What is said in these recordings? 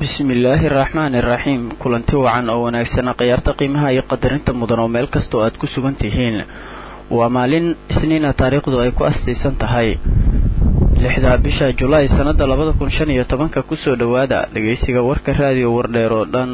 bismillaahi araxmaani iraxiim kulanti wacan oo wanaagsana khiyaarta qiimaha iyo qadarinta mudan oo meel kasta oo aad ku sugan tihiin waa maalin isniina taariikhdu ay ku astaysan tahay lixda bisha julaay sannada labada kun shan iyo tobanka kusoo dhowaada dhegaysiga warka raadiyo wardheer oo dhan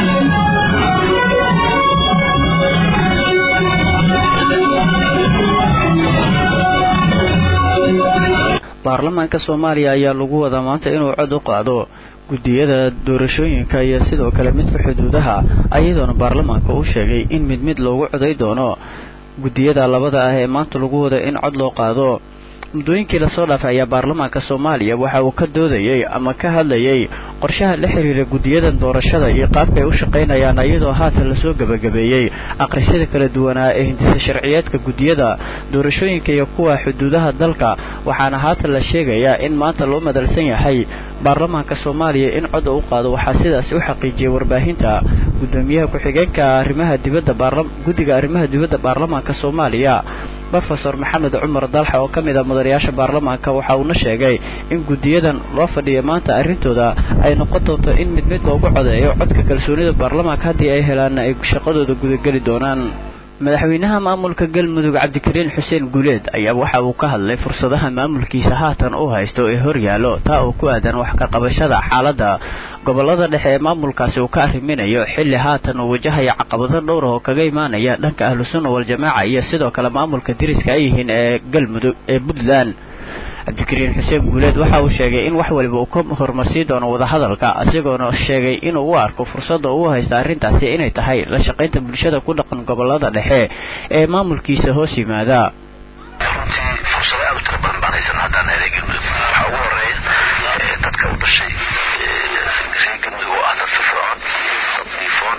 baarlamaanka soomaaliya ayaa lagu wadaa maanta inuu cod u qaado guddiyada doorashooyinka iyo sidoo kale midka xuduudaha ayadoona baarlamaanka uu sheegay in mid mid loogu coday doono guddiyada labada ah ee maanta lagu wada in cod loo qaado muddooyinkii lasoo dhaafay ayaa baarlamaanka soomaaliya waxa uu ka doodayey ama ka hadlayay qorshaha la xiriira guddiyadan doorashada iyo qaabka ay u shaqaynayaan iyadoo haatan lasoo gebagabeeyey aqrisyada kala duwanaa ee hindisa sharciyeedka guddiyada doorashooyinka iyo kuwa xuduudaha dalka waxaana haatan la sheegayaa in maanta loo madalsan yahay baarlamaanka soomaaliya in cod u qaado waxaa sidaasi u xaqiijiyey warbaahinta guddoomiyaha ku-xigeenka arrimaha dibadda guddiga arrimaha dibadda baarlamaanka soomaaliya rofesor maxamed cumar dalxa oo ka mid a mudanayaasha baarlamaanka waxa uuna sheegay in guddiyadan loo fadhiya maanta arrintooda ay noqon doonto in mid mid loogu codeeyo codka kalsoonida baarlamaanka haddii ay helaanna ay shaqadooda gudageli doonaan madaxweynaha maamulka galmudug cabdikariin xuseen guuleed ayaa waxa uu ka hadlay fursadaha maamulkiisa haatan uu haysto ee horyaallo taa oo ku aadan wax ka qabashada xaaladda gobolada dhexe ee maamulkaasi uu ka arriminayo xilli haatan uu wajahaya caqabado dhowr oo kaga imaanaya dhanka ahlusunna waljamaaca iyo sidoo kale maamulka diriska ay yihiin ee galmudug ee puntland cabdikariin xuseen guuleed waxa uu sheegay in wax waliba uu ka horumarsii doono wadahadalka isagoona sheegay inuu u arko fursadda uu haysta arrintaasi inay tahay la shaqaynta bulshada ku dhaqan gobolada dhexe ee maamulkiisa hoos yimaada runtii fursado aad u tira badan baan haysan haddaan helay galmudug waxaa ugu horeeya dadka u dhashay reer galmudug oo ah dad firfircoon dad diifoon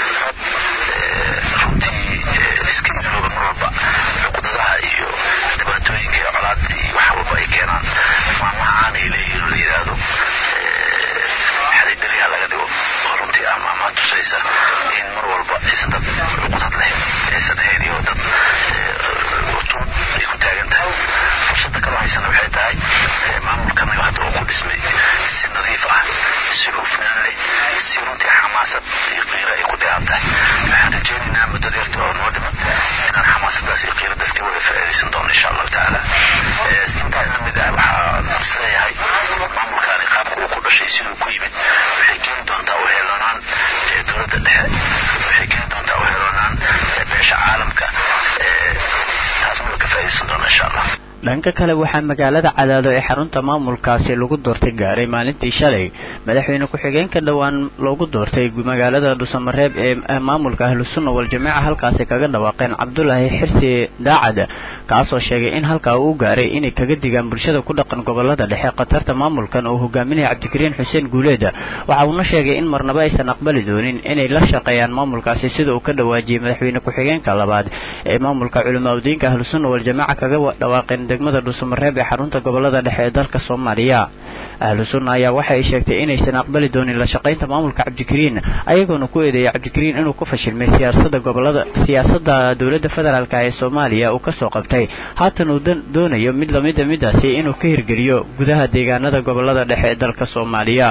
runtii iska ilooba mar walba cuqdadaha iyo dhibaatooyinka iyo colaada iyo wax walba ay keenaan maalmaha aanay leeyihin la yidhaahdo xariidaliha laga dhigo oo runtii ah maamaha tusaysa in mar walba aysan dad cuqdad leh aysan ahayn iyo dad utun ay ku taagan tahay fursadda kaloo haysana waxay tahay maamulkanaga hadda uu ku dhismay si nadiif ah si hufnaan leh si runtii xamaasad iyo qiiro ay ku dheehan tahay waxaan rajaynaynaa muddo deerta oo noo dhiman inaan xamaasadaas iyo qiiradaas ka wada faa'iidaysan doono insha allahu tacaala intaa la mid ah waxaa isleeyahay maamulkaani qaabka uu ku dhashay siduu ku yimid waxay keeni doontaa u heelanaan dowladda dhexe waxay keeni doontaa u heelanaan beesha caalamka taasna waa ka faa'iidaysan doona insha allah dhanka kale waxaa magaalada cadaado ee xarunta maamulkaasi lagu doortay gaaray maalintii shalay madaxweyne ku-xigeenka dhowaan loogu doortay magaalada dhusamareeb ee maamulka ahlusunna waljamaaca halkaasi kaga dhawaaqeen cabdulaahi xirsi daacad kaasoo sheegay in halkaa uu gaaray inay kaga digaan bulshada ku dhaqan gobolada dhexe khatarta maamulkan oo hogaaminaya cabdikariin xuseen guuleed waxa uuna sheegay in marnaba aysan aqbali doonin inay la shaqeeyaan maamulkaasi sida uu ka dhawaajiyey madaxweyne ku-xigeenka labaad ee maamulka culimaadudiinka ahlusunna waljamaaca kaga dhawaaqeen degmada dhuusamareeb ee xarunta gobolada dhexe ee dalka soomaaliya ahlu sunna ayaa waxa ay sheegtay inaysan aqbali doonin la shaqaynta maamulka cabdikariin ayagoona ku eedeeyay cabdikariin inuu ku fashilmay siyaasada gobolada siyaasadda dowladda federaalk ee soomaaliya uu kasoo qabtay haatan uu doonayo mid lamida midaasi inuu ka hirgeliyo gudaha deegaanada gobolada dhexe ee dalka soomaaliya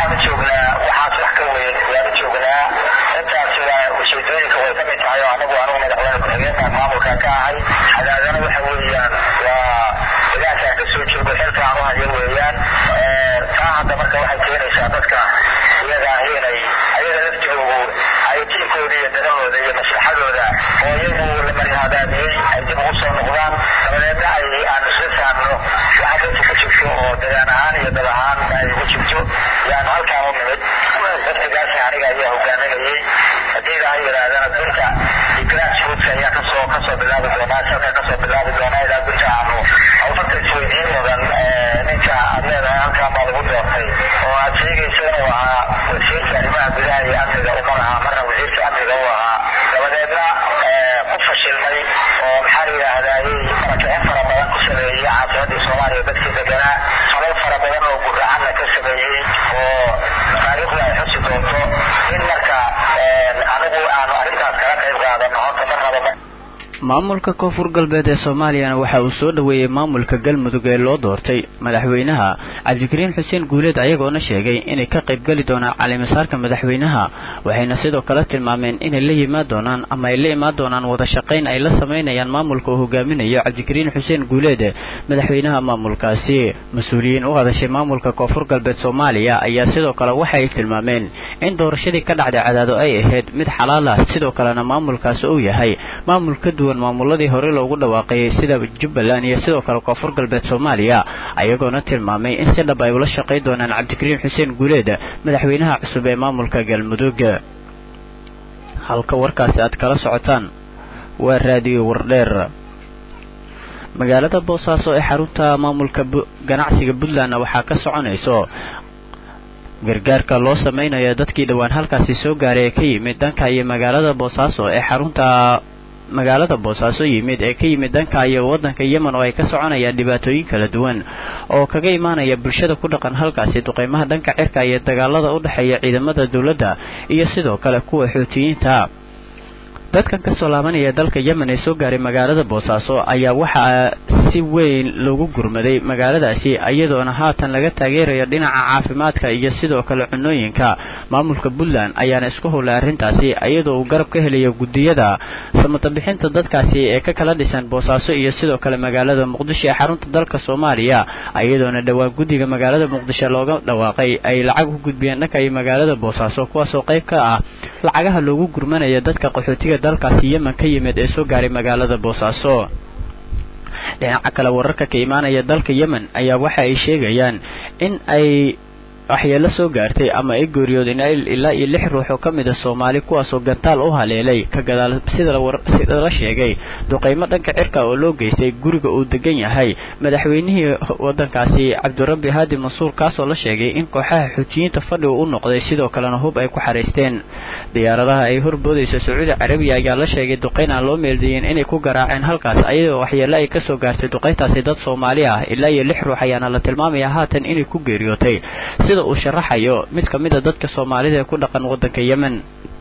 cadaadana waxa weeyaan waa ilaashaan ka soo joogo xilka aan u hayo weeyaan taa hadda marka waxay keenaysaa dadka iyaga ah inay ayaga laftigoogu ay tiinkooda iyo danahooda iyo maslaxadooda oo iyagu la marihadaamiyey ay dib ugu soo noqdaan dabadeedna ay aan isla saamno waxa dadka ku jirto oo dagaan ahaan iyo dad ahaan ay ugu jirto yaan halkaan u nimid waftigaasi aniga ayaa hogaaminayey haddii ilaahay yidhaahdana dunta grassroots ayaa kasoo kasoo bilaabi doonaa salka kasoo bilaabi doonaa ilaa dunta aanu awfarta isweydiin mudan ninka aad leedahay halkaan baa lagu doortay oo aad sheegaysa inuu ahaa wasiirka arrimaha gudaha iyo amniga umar ahaa marna wasiirka amniga u ahaa dabadeedna ku fashilmay oo maxaa la yidhaahdaayey marakicin fara badan ku sameeyey caasimadii soomaaliya dadkii deganaa falal fara badan oo guracanna ka sameeyey oo taariikhdu ay xusi doonto in marka anigu aanu arrintaas kala qayb qaadano horta marnaba maamulka koonfur galbeed ee soomaaliyana waxa uu soo dhoweeyey maamulka galmudug ee loo doortay madaxweynaha cabdikariin xuseen guuleed ayagoona sheegay inay ka qaybgeli doonaan calimasaarka madaxweynaha waxayna sidoo kale tilmaameen inay la yimaad doonaan ama ay la imaan doonaan wada shaqayn ay la samaynayaan maamulka uu hogaaminayo cabdikariin xuseen guuleed madaxweynaha maamulkaasi mas-uuliyiin u hadashay maamulka koonfur galbeed soomaaliya ayaa sidoo kale waxay tilmaameen in doorashadii ka dhacday cadaado ay ahayd mid xalaal ah sidoo kalena maamulkaasi uu yahay maamul ka duwan maamuladii hore loogu dhawaaqayay sida jubbaland iyo sidoo kale koonfur galbeed soomaaliya ayagoona tilmaamay in si dhab ay ula shaqayn doonaan cabdikariin xuseen guuleed madaxweynaha cusub ee maamulka galmudug halka warkaasi aad kala socotaan waa raadiyo wardheer magaalada boosaaso ee xarunta maamulka ganacsiga puntlandna waxaa ka soconayso gargaarka loo samaynayo dadkii dhowaan halkaasi soo gaaray ee ka yimid dhanka iyo magaalada boosaaso ee xarunta magaalada boosaaso yimid ee ka yimid dhanka iyo waddanka yemen oo ay ka soconayaan dhibaatooyin kala duwan oo kaga imaanaya bulshada ku dhaqan halkaasi duqeymaha dhanka cirka iyo dagaalada u dhexeeya ciidamada dowladda iyo sidoo kale kuwa xuutiyiinta dadkan ka soo laabanaya dalka yemen ee soo gaaray magaalada boosaaso ayaa waxaa si weyn loogu gurmaday magaaladaasi iyadoona haatan laga taageerayo dhinaca caafimaadka iyo sidoo kale cunooyinka maamulka puntland ayaana isku howlay arrintaasi iyadoo uu garab ka helayo guddiyada samatabixinta dadkaasi ee ka kala dhisan boosaaso iyo sidoo kale magaalada muqdisho ee xarunta dalka soomaaliya iyadoona dhowaan guddiga magaalada muqdisho looga dhawaaqay ay lacag u gudbiyeen dhanka iyo magaalada boosaaso kuwaasoo qayb ka ah lacagaha loogu gurmanaya dadka qaxootiga dalkaasi yemen ka yimid ee soo gaaray magaalada boosaaso dhinaca kale wararka ka imaanaya dalka yemen ayaa waxa ay sheegayaan in ay waxyeelo soo gaartay ama ay geeriyoodeen ilaa iyo lix ruux oo ka mid a soomaali kuwaasoo gantaal u haleelay ka gadaal sida la sheegay duqaymo dhanka cirka oo loo geystay guriga uu degan yahay madaxweynihii waddankaasi cabdirabbi haadi mansuur kaasoo la sheegay in kooxaha xuutiyiinta fadhiga u noqday sidoo kalena hub ay ku xaraysteen diyaaradaha ay horboodaysa sacuudi carabiya ayaa la sheegay duqayn aan loo meeldayin inay ku garaaceen halkaas ayadoo waxyeelo ay kasoo gaartay duqayntaasi dad soomaali ah ilaa iyo lix ruux ayaana la tilmaamaya haatan inay ku geeriyootay sida uu sharaxayo mid ka mid a dadka soomaalida ee ku dhaqan waddanka yemen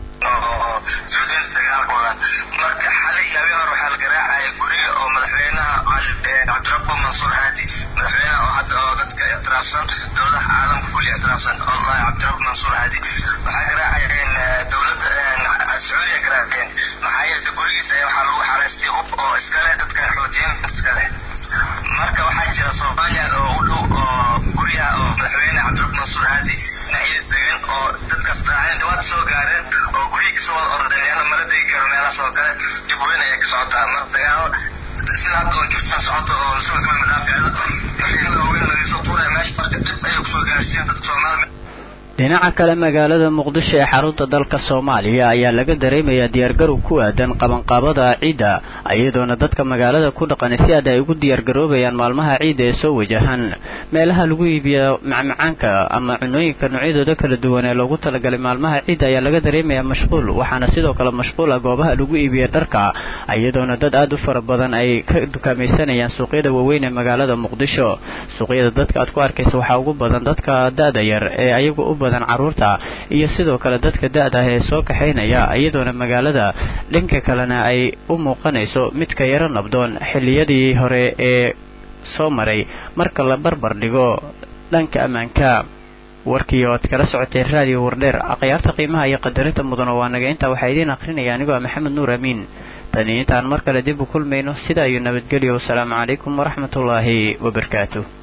marka xalay habeen hore waxaa la garaacaya guriga oo madaxweynaha cabdirabbo mansuur haadi madaxweynaha oo hadda oo dadka ictiraafsan dowladaha caalamka kulli ictiraafsan oo cabdirabbo mansuur haadi waxaa garaacayeen dowladda sacuudiya garaaceen maxaa yeelay gurigiisa waxaa lagu xaraystay hub oo iskale dadka xoutiyiinta iskale marka waxaa jira soomaaliya oo u dhow oo guryaha oo madaxweyne cabdirabbo mansuur haadi dhinacyada degan oo dadkaas dhaaceen dhibaata soo gaareen oo guryihi kasoo wada ordeen leanna mala degi karo meelahaas oo kale dib weyn ayay ka socotaa mar dagaalo sida hadda oo jirtaan socoto oo lasoo gala madaaficda waxyaala waaweyn lagasoo tuuraya meesha marka dib ayay kusoo gaarsiin dadka soomaalida dhinaca kale magaalada muqdisho ee xarunta dalka soomaaliya ayaa laga dareemayaa diyaargarow ku aadan qabanqaabada ciidda iyadoona dadka magaalada ku dhaqan si aad ay ugu diyaargaroobayaan maalmaha ciidda ee soo wajahan meelaha lagu iibiya macmacaanka ama cunooyinka noocyadooda kala duwan ee loogu talagalay maalmaha ciidda ayaa laga dareemayaa mashquul waxaana sidoo kale mashquul ah goobaha lagu iibiya dharka iyadoona dad aad u fara badan ay ka dukaamaysanayaan suuqyada waaweyn ee magaalada muqdisho suuqyada dadka aad ku arkaysa waxaa ugu badan dadka da-da yar ee ayagu u caruurta iyo sidoo kale dadka da-da ah ee soo kaxaynaya iyadoona magaalada dhanka kalena ay u muuqanayso midka yaro nabdoon xilliyadii hore ee soo maray marka la barbar dhigo dhanka ammaanka warkii oo ad kala socotay raadiyo wardheer akhyaarta qiimaha iyo qadarinta mudan oo waa naga intaa waxaa idiin akhrinaya anigoo ah maxamed nuur amiin tani intaan mar kale dib u kulmayno sidaa iyo nabadgelyo wasalaamu calaykum waraxmatullaahi wabarakaatu